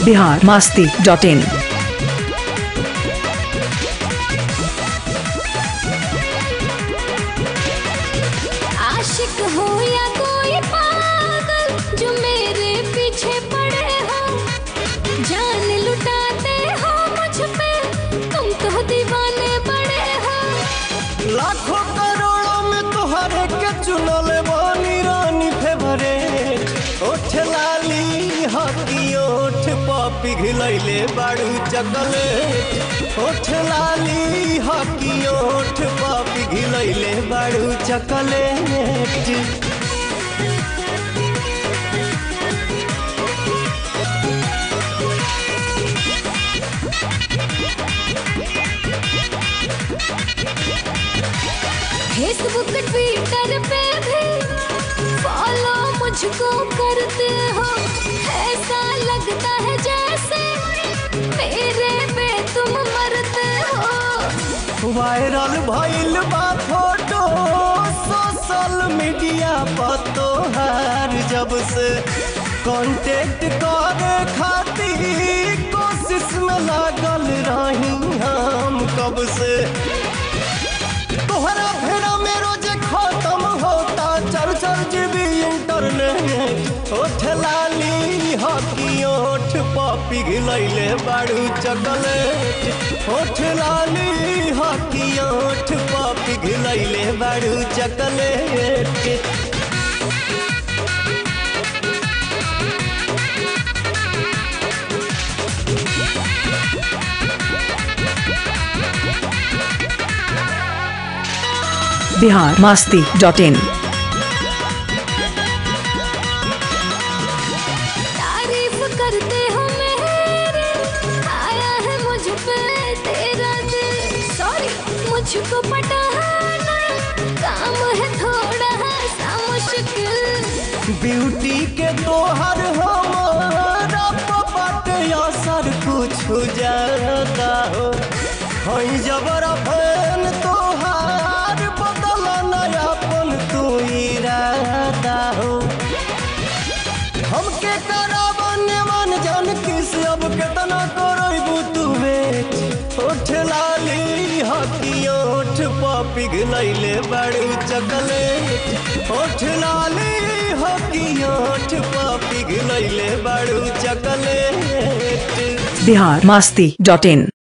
Bihar Masti dot इन आशिक हो या कोई पागल जो मेरे पीछे पड़े हो जान लुटाते हो मुझ पे तुम तो दीवाने बड़े हो लाखों करोड़ों में तुहरे के चुनल बानी रानी फेवरेट ओठ लाली हकी ओठ पापी घिलैले बाड़ू चकलेट ओठ लाली हकी ओठ पापी घिलैले बाड़ू चकलेट फेसबुक ट्विटर पे भी फॉलो मुझको करते हो ऐसा लगता है जैसे मेरे पे तुम मरते हो वायरल भइल बा फोटो सोशल मीडिया पर तोहार जब से कांटेक्ट करे खातिर कोशिश में लागल रही हम कब से तोहरा फेरा में रोज खत्म होता चर चर जीबी इंटरनेट ओठ लाली हकी ओठ पापी घिलैले बाड़ू चकलेट ओठ लाली हकी ओठ पापी घिलैले बाड़ू chocolate Bihar Masti dot in तारीफ करते हो मेरे आया है मुझ पे तेरा दिल सॉरी मुझको पटाना काम है थोड़ा सा मुश्किल ब्यूटी के तोहर हमारा बाटे असर कुछ ज्यादा हो हई जबरा फैन तोहार बदल नयापन तू इरादा हो हमके करावन मन जान किस अब केतना करबू तू बेट ओठ लाली हकी ओठ पापी घिलैले बड़ू चकलेट ओठ लाली हकी ओठ पापी घिलैले बड़ू चकलेट बिहार मास्ती डॉट इन